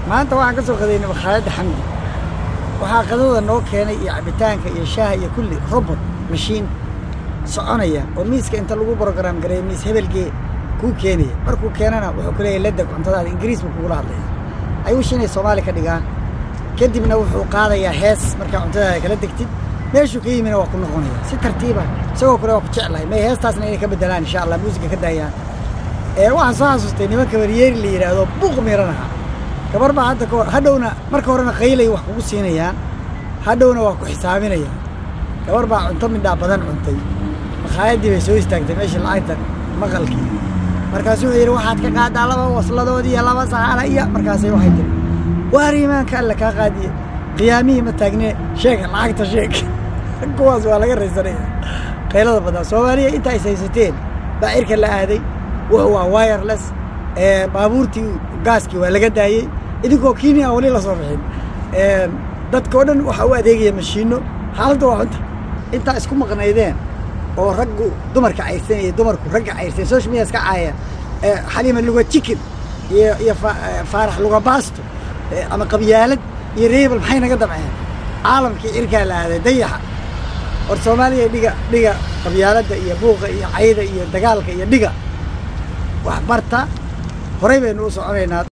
maanta waxaan ka soo qadaynay makhaayadda xamdi waxaa qadada noo keenay iyo cabitaanka iyo shaaha iyo kulli robot mashiin soconaya oo miiska inta lagu brogram gareeyo miis hebelgee kuu keenaya markuu keenana wuxuu ku leeyahay ladeg cuntadaada ingiriis buu kugula hadlaya ayuush inay soomaali ka dhigaan kadibna wuxuu qaadayaa hees markaa cuntadaada kala degtid meeshuu ka yimina waa ku noqonaya si tartiiba isagoo kale waa ku jeclahay may heestaasna inay ka bedelaan insha allah muusiga ka daayaan ee waxaan soo xasuustay nimanka waryeeri la yidhaahdo buuq miiranaha gabar baa hadda kahor hadhowna marka horena qaylay wax kugu siinayaan hadhowna waa ku xisaabinayaan gabar baa cunto midhaa badan cuntay makhaayadii bay soo istaagtay meeshii lacagta maqalkii markaasuu wuxuu yidhi waxaad ka qaadaa laba wasladood iyo laba saxana iyo markaasay waxay tiri waar iimaanka alle kaa qaadiye qiyaamihii ma taagne sheega lacagta sheeg kuwaas waa laga raysanaya qaylada badan soomaaliya inta is haysateen baa cirka la aaday wuxuu waa wireless baabuurtii gaaskii waa laga daayey idinkoo kenya aan weli la soo bixin dadka o dhan waxaa u adeegaya mashiino xaaladda waa xunta intaa isku maqnaydeen oo raggu dumarka cayrsanaya dumarku ragga cayrsan social media iska caaya xaliima luga chicken iyo iyo faarax luga baasto ama qabyaalad iyo reebel maxay naga damceen caalamkii cirkaa la aaday dayaxa hor soomaaliya dhiga dhiga qabyaaladda iyo buuqa iyo cayda iyo dagaalka iyo dhiga wax barta horay baynu u soconaynaa